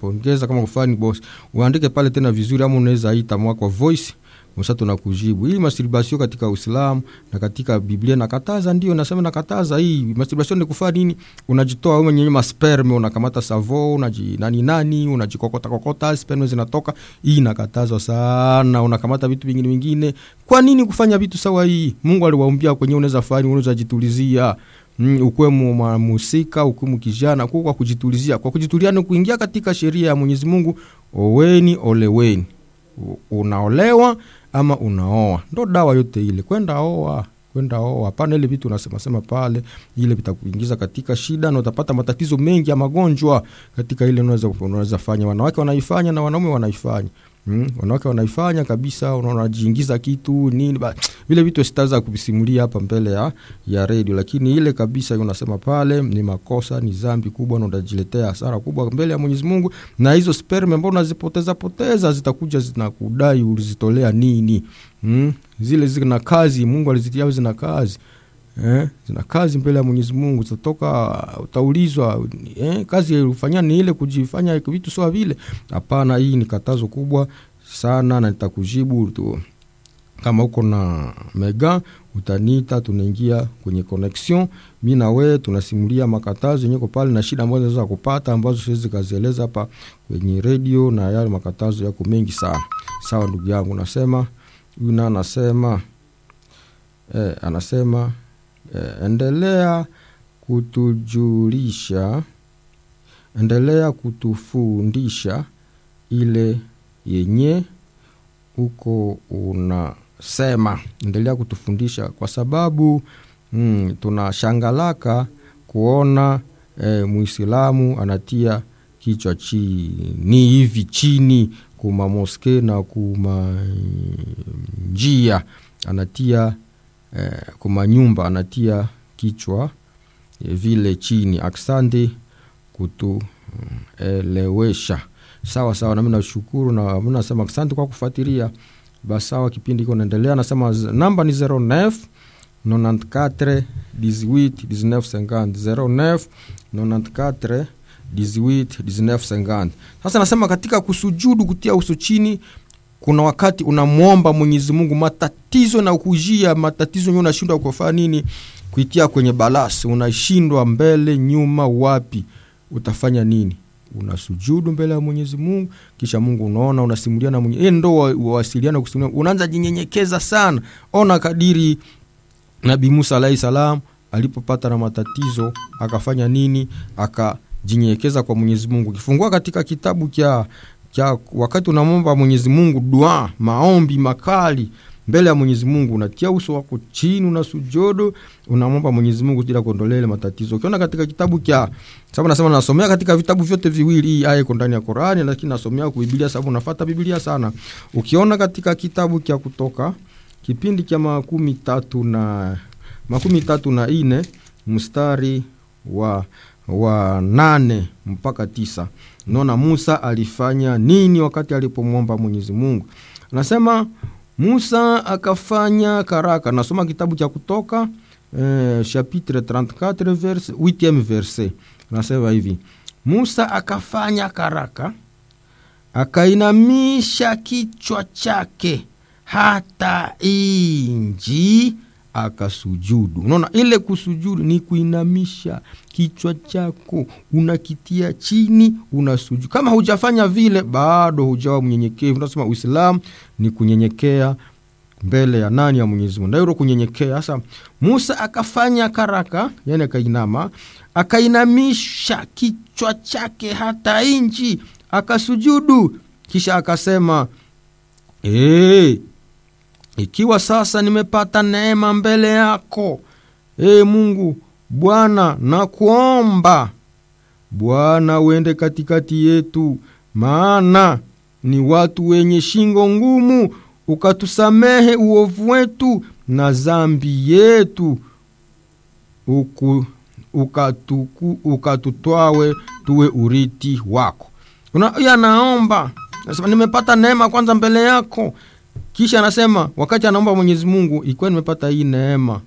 kupongeza kama kufani boss uandike pale tena vizuri ama unaweza ita mwako voice Musa tunakujibu. Hii masturbation katika Uislamu na katika Biblia nakataza, ndio nasema nakataza. Hii masturbation ni kufanya nini? Unajitoa wewe mwenyewe masperme, unakamata savo, unaji nani nani, unajikokota kokota, sperme zinatoka. Hii nakatazwa sana. Unakamata vitu vingine vingine. Kwa nini kufanya vitu sawa hii? Mungu aliwaambia kwenye unaweza fanya, unaweza jitulizia. Mm, ukwe mhusika ukwe kijana kwa kujitulizia. Kwa kujitulia ni kuingia katika sheria ya Mwenyezi Mungu, oweni oleweni. Unaolewa ama unaoa, ndo dawa yote ile. Kwenda oa, kwenda oa, hapana ile vitu unasema sema pale, ile vitakuingiza katika shida na utapata matatizo mengi ya magonjwa katika ile unaweza unaweza fanya. Wanawake wanaifanya na wanaume wanaifanya. Mm, wanawake wanaifanya kabisa, unajiingiza kitu nini ba, vile vitu sitaweza kuvisimulia hapa mbele ya, ya redio, lakini ile kabisa unasema pale ni makosa, ni dhambi kubwa na utajiletea hasara kubwa mbele ya Mwenyezi Mungu, na hizo sperm ambao unazipoteza poteza zitakuja zinakudai ulizitolea nini? Mm, zile zina kazi, Mungu alizitia zina kazi Eh, zina kazi mbele ya Mwenyezi Mungu, zitatoka utaulizwa, eh, kazi ulifanya ni ile kujifanya vitu sawa vile. Hapana, hii ni katazo kubwa sana, na nitakujibu tu. Kama uko na mega utaniita, tunaingia kwenye connection, mi na wewe tunasimulia makatazo yenye pale na shida ambazo zinaweza kupata ambazo siwezi kazieleza hapa kwenye redio, na yale makatazo yako mengi sana. Sawa ndugu yangu, nasema huyu na anasema eh, anasema Eh, endelea kutujulisha, endelea kutufundisha ile yenye uko unasema, endelea kutufundisha kwa sababu mm, tunashangalaka kuona eh, Muislamu anatia kichwa chini hivi chini kuma moske na kuma njia anatia Eh, kuma nyumba anatia kichwa eh, vile chini. Aksande kutuelewesha. Mm, sawa sawa, nami nashukuru na mi nasema asante kwa kufuatilia. Basawa, kipindi iko naendelea. Nasema namba ni 09 94 18 19 50 09 94 18 19 50. Sasa nasema katika kusujudu, kutia uso chini kuna wakati unamwomba Mwenyezi Mungu matatizo na kujia matatizo yenyewe, unashindwa kufanya nini, kuitia kwenye balasi, unashindwa mbele nyuma, wapi utafanya nini? Unasujudu mbele ya Mwenyezi Mungu, kisha Mungu unaona, unasimulia na Mwenyezi ndo wasiliana kusimulia, unaanza jinyenyekeza sana. Ona kadiri Nabii Musa alayhi salam alipopata na matatizo akafanya nini? Akajinyenyekeza kwa Mwenyezi Mungu. Ukifungua katika kitabu cha cha wakati unamwomba Mwenyezi Mungu dua, maombi makali mbele ya Mwenyezi Mungu, unatia uso wako chini, una sujudu, unamwomba Mwenyezi Mungu bila kuondolea ile matatizo. Ukiona katika kitabu cha sababu, nasema nasomea katika vitabu vyote viwili, hii aya iko ndani ya Qur'ani, lakini nasomea kwa Biblia sababu nafuata Biblia sana. Ukiona katika kitabu cha Kutoka kipindi cha makumi tatu na makumi tatu na ine mstari wa wa nane mpaka tisa naona Musa alifanya nini wakati alipomwomba Mwenyezi Mungu. Anasema Musa akafanya karaka. Nasoma kitabu cha Kutoka eh, chapitre 34 verse 8 verse, nasema hivi: Musa akafanya karaka, akainamisha kichwa chake hata inji akasujudu. Unaona, ile kusujudu ni kuinamisha kichwa chako, unakitia chini, unasujudu. Kama hujafanya vile, bado hujawa mnyenyekevu. Unasema Uislamu ni kunyenyekea mbele ya nani? Ya Mwenyezi Mungu, ndio kunyenyekea. Sasa Musa akafanya karaka, yani akainama, akainamisha kichwa chake hata inchi, akasujudu, kisha akasema hey, ikiwa sasa nimepata neema mbele yako, e Mungu Bwana, nakuomba Bwana uende katikati yetu, maana ni watu wenye shingo ngumu, ukatusamehe uovu wetu na zambi yetu, uku ukatuku, ukatutwawe tuwe uriti wako. Una, naomba nasema nimepata neema kwanza mbele yako kisha anasema wakati anaomba Mwenyezi Mungu, ikiwa nimepata hii neema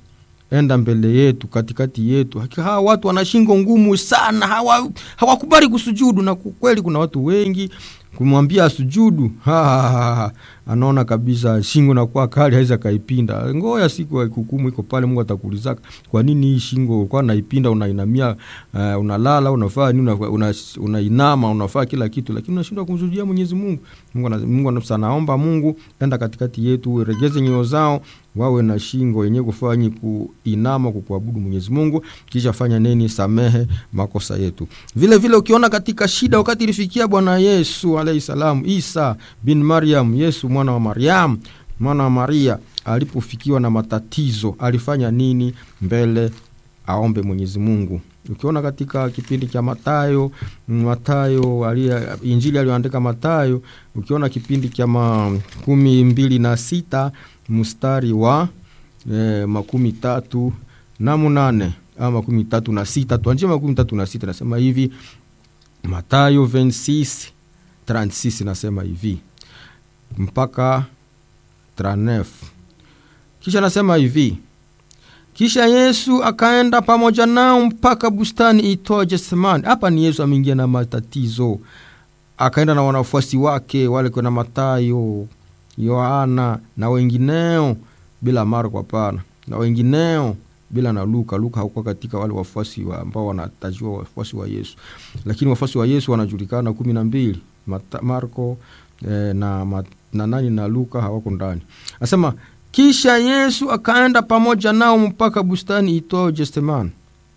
enda mbele yetu katikati yetu Hakika hawa watu wana shingo ngumu sana hawa hawakubali kusujudu na kweli kuna watu wengi kumwambia asujudu ha, ha, ha, ha. anaona kabisa shingo nakuwa kali hawezi akaipinda ngoya siku ya hukumu iko pale mungu atakuulizaka kwa nini hii shingo ulikuwa naipinda unainamia uh, unalala unafaa nini una, una, unainama unafaa kila kitu lakini unashindwa kumsujudia mwenyezi mungu mungu, ana- mungu ana- anaomba mungu enda katikati yetu regeze nyoyo zao wawe na shingo yenye kufanyi kuinama kukuabudu mwenyezi mungu kisha fanya nini samehe makosa yetu vile vile ukiona katika shida wakati ilifikia bwana yesu alaihi salamu isa bin mariam yesu mwana wa mariam mwana wa maria alipofikiwa na matatizo alifanya nini mbele aombe mwenyezi mungu ukiona katika kipindi cha matayo matayo alia, injili aliyoandika matayo ukiona kipindi cha makumi mbili na sita mstari wa eh, makumi tatu na munane ama makumi tatu na sita tuanjie makumi tatu na sita nasema hivi matayo 26 36 nasema hivi mpaka 39 kisha nasema hivi kisha yesu akaenda pamoja nao mpaka bustani itwayo getsemani hapa ni yesu ameingia na matatizo akaenda na wanafuasi wake wale kuna matayo yohana na wengineo bila marko hapana na wengineo bila na luka luka hakuwa katika wale wafuasi wa, ambao wanatajiwa wafuasi wa yesu lakini wafuasi wa yesu wanajulikana kumi na mbili Mata- marko eh, na, ma- na nani na luka hawako ndani anasema kisha yesu akaenda pamoja nao mpaka bustani itwao getsemani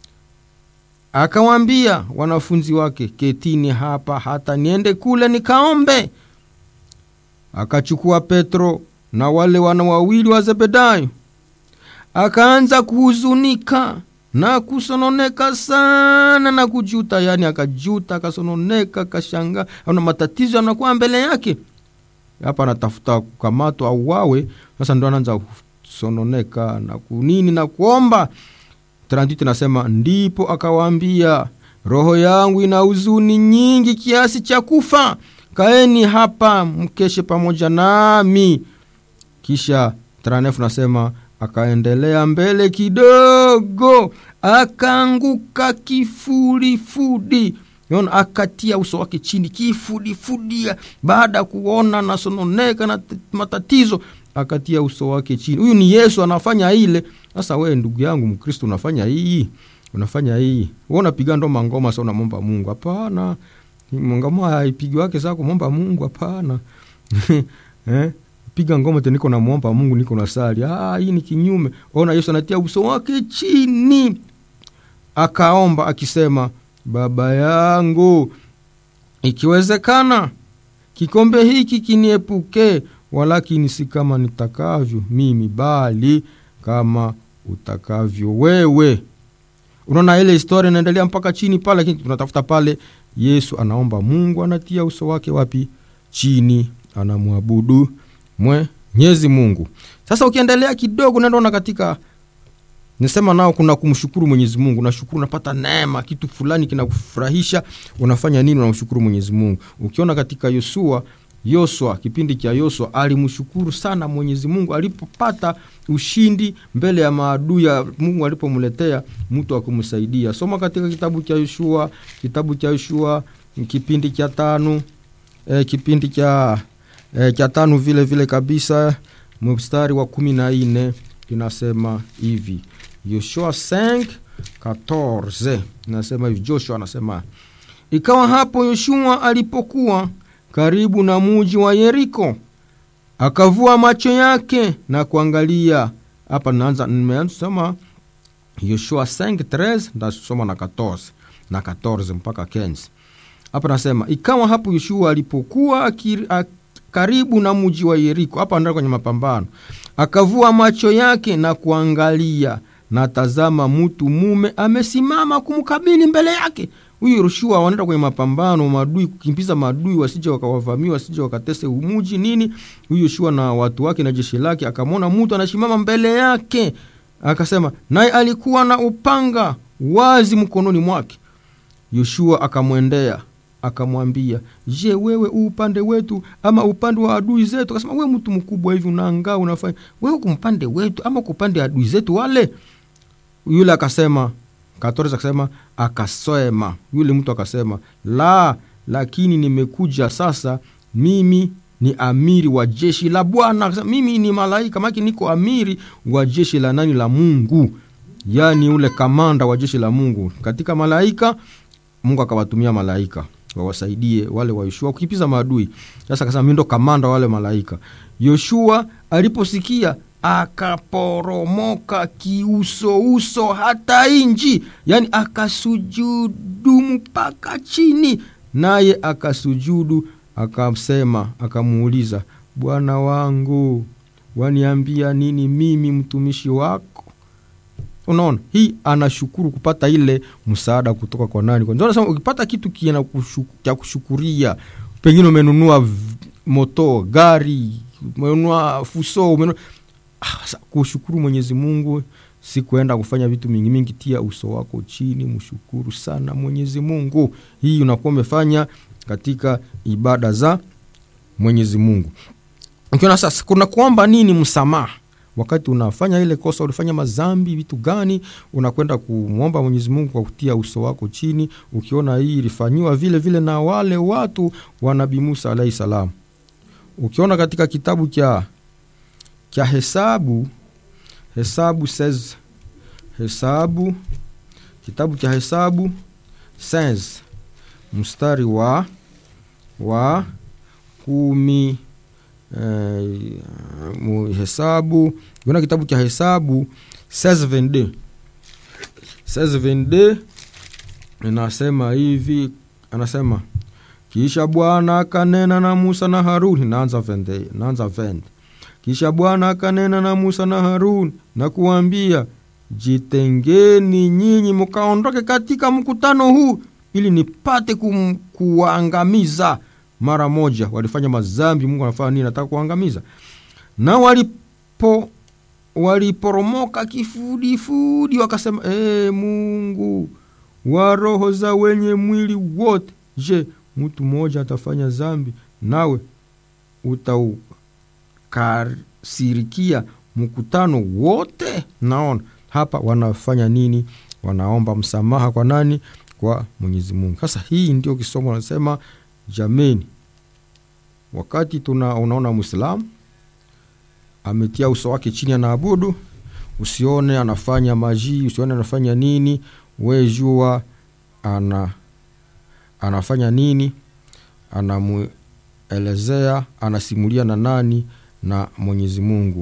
akawaambia wanafunzi wake ketini hapa hata niende kule nikaombe akachukua petro na wale wana wawili wa zebedayo akaanza kuhuzunika na kusononeka sana na kujuta yani akajuta akasononeka akashangaa ana matatizo yanakuwa mbele yake hapa anatafuta kukamatwa au wawe sasa ndo anaanza kusononeka na kunini na kuomba 38 nasema ndipo akawaambia roho yangu ina huzuni nyingi kiasi cha kufa kaeni hapa mkeshe pamoja nami kisha 39 nasema akaendelea mbele kidogo akaanguka kifudifudi Unaona, akatia uso wake chini kifudifudi baada ya kuona nasononeka na t- matatizo akatia uso wake chini huyu ni yesu anafanya ile sasa wewe ndugu yangu mkristo unafanya hii unafanya hii we unapiga ndo mangoma sa unamwomba mungu hapana ngoma haipigi wake saa kumwomba mungu hapana eh? piga ngoma te niko namwomba mungu niko na sali ah, hii ni kinyume ona yesu anatia uso wake chini akaomba akisema baba yangu ikiwezekana kikombe hiki kiniepuke walakini si kama nitakavyo mimi bali kama utakavyo wewe unaona ile historia inaendelea mpaka chini pale lakini tunatafuta pale yesu anaomba mungu anatia uso wake wapi chini anamwabudu mwenyezi mungu sasa ukiendelea kidogo nandaona katika nisema nao kuna kumshukuru mwenyezi mungu unashukuru unapata neema kitu fulani kinakufurahisha unafanya nini unamshukuru mwenyezi mungu ukiona katika yosua yoswa kipindi cha yoswa alimshukuru sana mwenyezi mungu alipopata ushindi mbele ya maadui ya mungu alipomletea mtu wa kumsaidia soma katika kitabu cha yoshua kitabu cha yoshua kipindi cha tano e, kipindi cha e, cha tano vile vile kabisa mstari wa kumi na nne inasema hivi yoshua 5 14 inasema hivi joshua anasema ikawa hapo yoshua alipokuwa karibu na muji wa yeriko akavua macho yake na kuangalia hapa naanza nimesoma yoshua 5 ndasoma na 14 na 14 mpaka 15 hapa nasema ikawa hapo yoshua alipokuwa akiri, ak, karibu na muji wa yeriko hapa ndio kwenye mapambano akavua macho yake na kuangalia na tazama mtu mume amesimama kumkabili mbele yake huyu yoshua wanaenda kwenye mapambano madui kukimbiza madui wasije wakawavamia wasije wakatese umuji nini huyu yoshua na watu wake na jeshi lake akamwona mtu anasimama mbele yake akasema naye alikuwa na upanga wazi mkononi mwake yoshua akamwendea akamwambia je wewe u upande wetu ama upande wa adui zetu akasema we mtu mkubwa hivi unaangaa unafanya wewe kumpande wetu ama kupande adui zetu wale yule akasema katoreza akasema akasema yule mtu akasema la lakini nimekuja sasa mimi ni amiri wa jeshi la bwana Akasema, mimi ni malaika maki niko amiri wa jeshi la nani la mungu yaani ule kamanda wa jeshi la mungu katika malaika mungu akawatumia malaika wawasaidie wale wa yoshua kukipiza maadui sasa akasema mi ndo kamanda wa wale malaika yoshua aliposikia akaporomoka kiusouso hata inji yaani akasujudu mpaka chini naye akasujudu akasema akamuuliza bwana wangu waniambia nini mimi mtumishi wako unaona hii anashukuru kupata ile msaada kutoka kwa nani Kwa- ndio nasema ukipata kitu kina kushu- cha kushukuria pengine umenunua v- moto gari umenunua fuso umenunua ah, sa- kushukuru mwenyezi mungu si kuenda kufanya vitu mingi mingi tia uso wako chini mshukuru sana mwenyezi mungu hii unakuwa umefanya katika ibada za mwenyezi mungu ukiona sasa kuna kuomba nini msamaha wakati unafanya ile kosa ulifanya mazambi vitu gani unakwenda kumwomba mwenyezi mungu kwa kutia uso wako chini ukiona hii ilifanyiwa vile vile na wale watu wa nabii musa alahi salam ukiona katika kitabu cha cha hesabu hesabu says hesabu kitabu cha hesabu says mstari wa wa kumi eh, mu- hesabu ukiona kitabu cha hesabu 1622 1622 inasema hivi anasema kisha bwana akanena na musa na haruni naanza vende naanza vende kisha bwana akanena na musa na haruni na kuwambia jitengeni nyinyi mkaondoke katika mkutano huu ili nipate kum, kuwaangamiza mara moja walifanya mazambi mungu anafanya nini nataka kuangamiza na walipo waliporomoka kifudifudi wakasema ee mungu wa roho za wenye mwili wote je mtu mmoja atafanya zambi nawe utaukasirikia mkutano wote naona hapa wanafanya nini wanaomba msamaha kwa nani kwa mwenyezi mungu sasa hii ndio kisomo nasema jameni wakati tuna unaona mwislamu ametia uso wake chini anaabudu usione anafanya majii usione anafanya nini we jua ana anafanya nini anamuelezea anasimulia na nani na mwenyezi mungu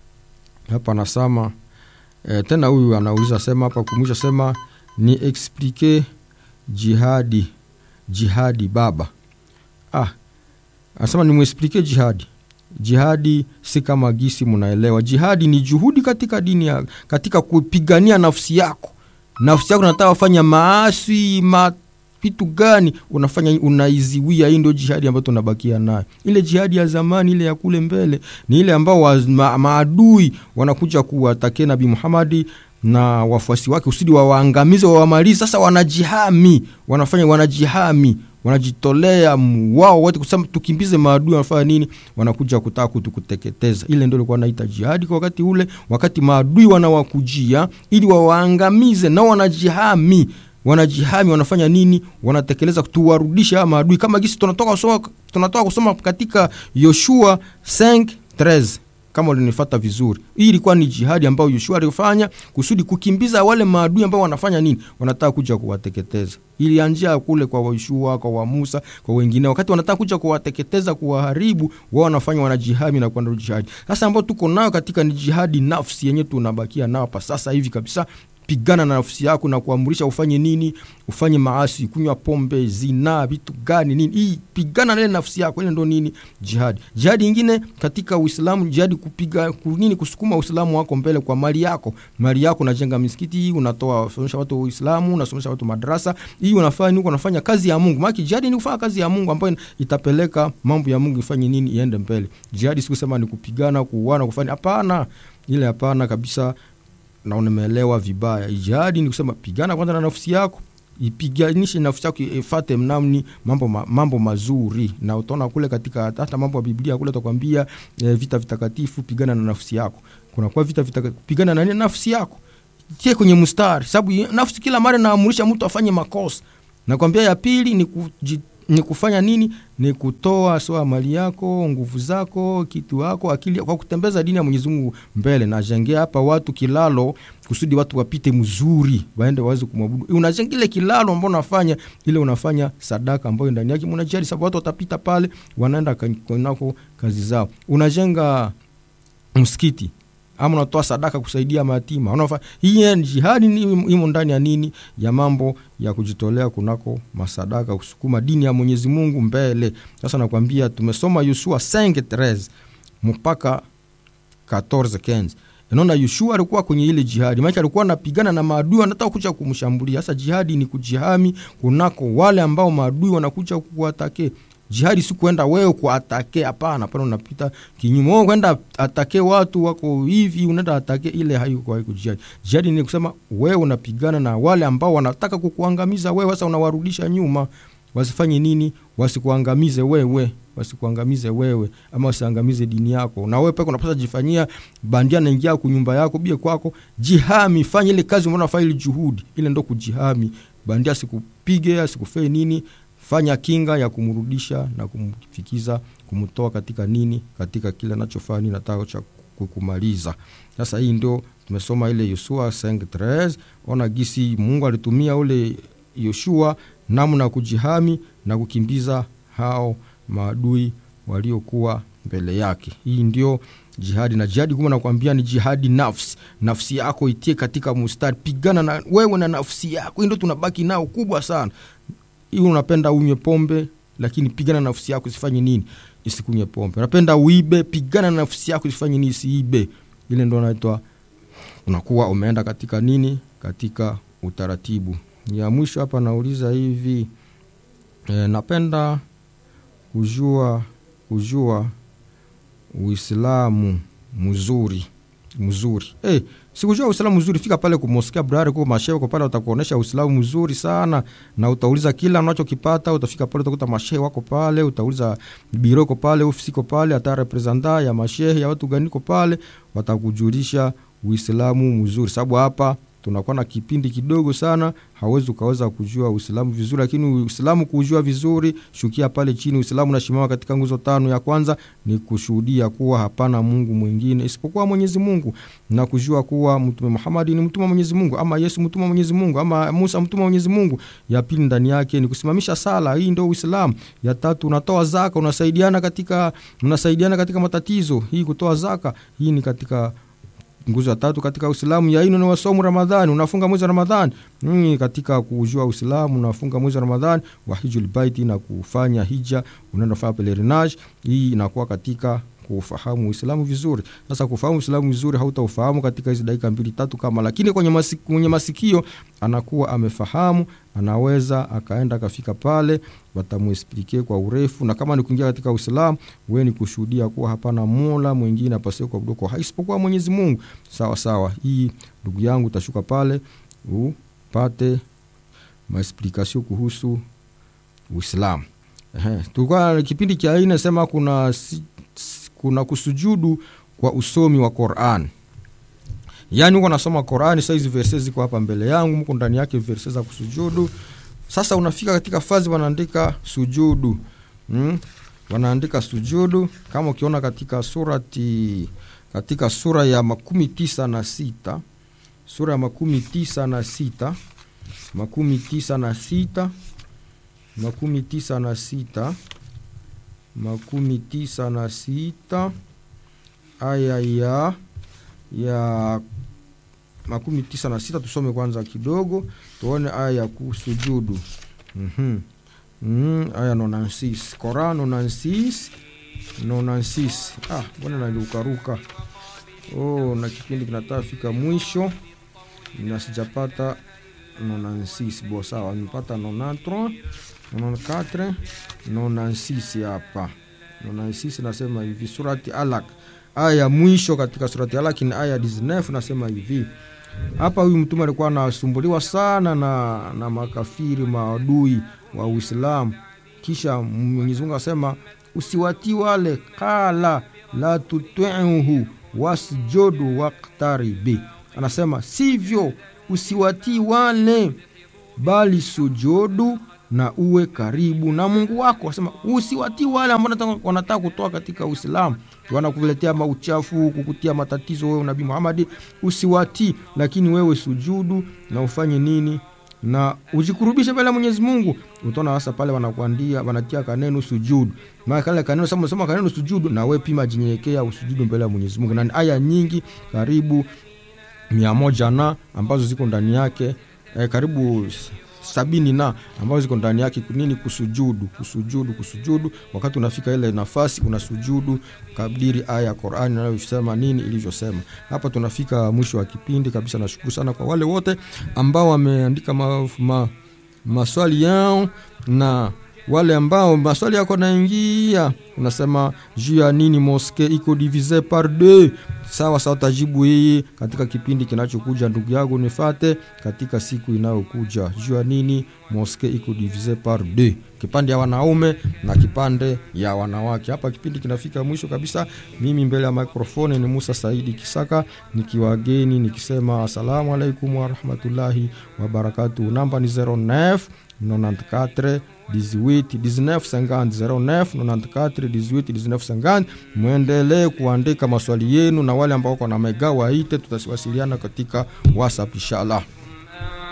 hapa anasema e, tena huyu anauliza sema hapa kumwisha sema ni explike jihadi jihadi baba ah anasema nimwesplike jihadi jihadi si kama gisi mnaelewa jihadi ni juhudi katika dini ya, katika kupigania nafsi yako nafsi yako nataka kufanya maasi ma vitu gani unafanya unaiziwia hii ndio jihadi ambayo tunabakia nayo ile jihadi ya zamani ile ya kule mbele ni ile ambao wa, ma, maadui wanakuja kuwatakia nabii muhamadi na wafuasi wake usidi wawaangamize wawamalizi sasa wanajihami wanafanya wanajihami wanajitolea wao wote kusema tukimbize maadui wanafanya nini wanakuja kutaka kutukuteketeza ile ndio ilikuwa naita jihadi kwa wakati ule wakati maadui wanawakujia ili wawaangamize nao wanajihami wanajihami wanafanya nini wanatekeleza tuwarudishe hawa maadui kama gisi tunatoka kusoma, tunatoka kusoma katika yoshua 5 kama ulinifata vizuri hii ilikuwa ni jihadi ambayo yoshua alifanya kusudi kukimbiza wale maadui ambao wanafanya nini wanataka kuja kuwateketeza ilianjia kule kwa yoshua kwa wa musa kwa wengine wakati wanataka kuja kuwateketeza kuwaharibu wao wanafanya wanajihami na kuanda jihadi sasa ambao tuko nayo katika ni jihadi nafsi yenyewe tunabakia nao hapa sasa hivi kabisa pigana na nafsi yako na kuamrisha ufanye nini ufanye maasi kunywa pombe zinaa vitu gani nini hii pigana na ile nafsi yako ile ndo nini jihadi jihadi ingine katika uislamu jihadi kupiga nini kusukuma uislamu wako mbele kwa mali yako mali yako unajenga misikiti unatoa unasomesha watu uislamu unasomesha watu madrasa hii unafanya nini unafanya kazi ya mungu maana jihadi ni kufanya kazi ya mungu ambayo itapeleka mambo ya mungu ifanye nini iende mbele jihadi sikusema ni kupigana kuuana kufanya hapana ile hapana kabisa na umeelewa vibaya jihadi ni kusema pigana kwanza na nafsi yako ipiganishe nafsi yako ifate mnamni mambo, ma, mambo mazuri na utaona kule katika hata mambo ya biblia kule utakwambia e, vita vitakatifu pigana na nafsi yako kunakuwa vita vitakatifu pigana na nafsi yako tie kwenye mstari sababu nafsi kila mara naamurisha mtu afanye makosa nakwambia ya pili ni, kuji, ni kufanya nini ni kutoa soa mali yako nguvu zako kitu yako akili kwa kutembeza dini ya mwenyezi mungu mbele najengea hapa watu kilalo kusudi watu wapite mzuri waende waweze kumwabudu unajenga ile kilalo ambao unafanya ile unafanya sadaka ambayo ndani yake mnajali sababu watu watapita pale wanaenda kunako kazi zao unajenga msikiti ama unatoa sadaka kusaidia mayatima unafa hii jihadi imo ndani ya nini ya mambo ya kujitolea kunako masadaka kusukuma dini ya mwenyezi mungu mbele sasa nakwambia tumesoma yusua 5 mpaka 14 naona yushua alikuwa kwenye ile jihadi maake alikuwa anapigana na maadui wanataka kuja kumshambulia sasa jihadi ni kujihami kunako wale ambao maadui wanakuja kuwatake jihadi si kwenda wewe kuatake hapana pale unapita kinyume wewe kwenda atake watu wako hivi unaenda atake ile haiko haiko jihadi jihadi ni kusema wewe unapigana na wale ambao wanataka kukuangamiza wewe sasa unawarudisha nyuma wasifanye nini wasikuangamize wewe wasikuangamize wewe ama wasiangamize dini yako na wewe peke unapaswa jifanyia bandia naingia kunyumba yako bie kwako jihami fanye ile kazi umeona fanya ile juhudi ile ndo kujihami bandia asikupige asikufee nini fanya kinga ya kumrudisha na kumfikiza kumtoa katika nini katika kile anachofanya nini nataka cha kumaliza sasa hii ndio tumesoma ile yosua 5 ona gisi mungu alitumia ule yoshua namna ya kujihami na kukimbiza hao maadui waliokuwa mbele yake hii ndio jihadi na jihadi kuma nakwambia ni jihadi nafsi nafsi yako itie katika mustari pigana na wewe na nafsi yako hii ndio tunabaki nao kubwa sana hii unapenda unywe pombe lakini pigana na nafsi yako isifanye nini isikunywe pombe unapenda uibe pigana na nafsi yako isifanye nini isiibe ile ndo naitwa unakuwa umeenda katika nini katika utaratibu ya mwisho hapa nauliza hivi e, napenda kujua kujua uislamu mzuri mzuri hey, sikujua uislamu mzuri fika pale kumoskia brari ku mashehe pale utakuonesha uislamu mzuri sana na utauliza kila unachokipata utafika pale utakuta mashehe wako pale utauliza biro iko pale ofisi iko pale hata representa ya mashehe ya watu gani iko pale watakujulisha uislamu mzuri sababu hapa tunakuwa na kipindi kidogo sana hawezi ukaweza kujua uislamu vizuri lakini uislamu kujua vizuri shukia pale chini uislamu unasimama katika nguzo tano ya kwanza ni kushuhudia kuwa hapana mungu mwingine isipokuwa mwenyezi mungu na kujua kuwa mtume muhamadi ni mtume wa mwenyezi mungu ama yesu mtume wa mwenyezi mungu ama musa mtume wa mwenyezi mungu ya pili ndani yake ni kusimamisha sala hii ndio uislamu ya tatu unatoa zaka unasaidiana katika unasaidiana katika matatizo hii kutoa zaka hii ni katika nguzo ya tatu katika uislamu ya ino ni wasomu ramadhani unafunga mwezi wa ramadhani mm, katika kujua uislamu unafunga mwezi wa ramadhani wa hijul baiti na kufanya hija unaenda kufanya pelerinage hii inakuwa katika kufahamu uislamu vizuri sasa kufahamu uislamu vizuri hautaufahamu katika hizi dakika mbili tatu kama lakini kwenye, masik, kwenye masikio anakuwa amefahamu anaweza akaenda akafika pale watamuesplike kwa urefu na kama ni kuingia katika uislamu we ni kushuhudia kuwa hapana mola mwingine apasiwe kuabudiwa kwa isipokuwa mwenyezi mungu sawa sawa hii ndugu yangu utashuka pale upate maesplikasio kuhusu uislamu tulikuwa kipindi cha hii nasema kuna kuna kusujudu kwa usomi wa Qur'an. Yaani uko nasoma Qur'an sasa hizi verse ziko hapa mbele yangu, mko ndani yake verse za kusujudu. Sasa unafika katika fazi wanaandika sujudu. Mm? Wanaandika sujudu kama ukiona katika surati katika sura ya makumi tisa na sita sura ya makumi tisa na sita makumi tisa na sita makumi tisa na sita makumi tisa na sita aya ya ya makumi tisa na sita tusome kwanza kidogo tuone aya ya kusujudu mm-hmm. mm, aya nonansis kora nonansis nonansis ah mbona naliukaruka oh, na kipindi kinataka fika mwisho na sijapata nonansis bo sawa nimepata nonantro 94 96 hapa 96 nasema hivi surati alak aya ya mwisho katika surati alak ni aya 19 nasema hivi hapa huyu mtume alikuwa anasumbuliwa sana na, na makafiri maadui wa uislamu kisha mwenyezi mungu asema usiwatii wale kala la tutiuhu wasjudu waktaribi anasema sivyo usiwatii wale bali sujudu na uwe karibu na mungu wako asema usiwatii wale ambao wanataka- wanataka kutoa katika uislamu wanakuletea mauchafu kukutia matatizo wewe nabii muhamadi usiwatii lakini wewe sujudu na ufanye nini na ujikurubishe mbele ya mwenyezi mungu utaona sasa pale wanakuandia wanatia kaneno sujudu maana kale kaneno sema sema kaneno sujudu na wewe pima jinyenyekea usujudu mbele ya mwenyezi mungu na ni aya nyingi karibu mia moja na ambazo ziko ndani yake eh, karibu s- sabini na ambazo ziko ndani yake nini kusujudu kusujudu kusujudu wakati unafika ile nafasi unasujudu kadiri aya ya qurani inayosema nini ilivyosema hapa tunafika mwisho wa kipindi kabisa nashukuru sana kwa wale wote ambao wameandika ma, ma, maswali yao na wale ambao maswali yako naingia unasema juu ya nini moske iko divise par deux sawa sawa utajibu hii katika kipindi kinachokuja ndugu yangu nifate katika siku inayokuja juu ya nini moske iko divise par deux kipande ya wanaume na kipande ya wanawake hapa kipindi kinafika mwisho kabisa mimi mbele ya mikrofoni ni musa saidi kisaka nikiwageni nikisema asalamu alaikum warahmatullahi wabarakatuh namba ni 09 94 18 19 50 09 94 18 19 50 mwendelee kuandika maswali yenu na wale ambao wako na mega waite tutawasiliana katika whatsapp inshallah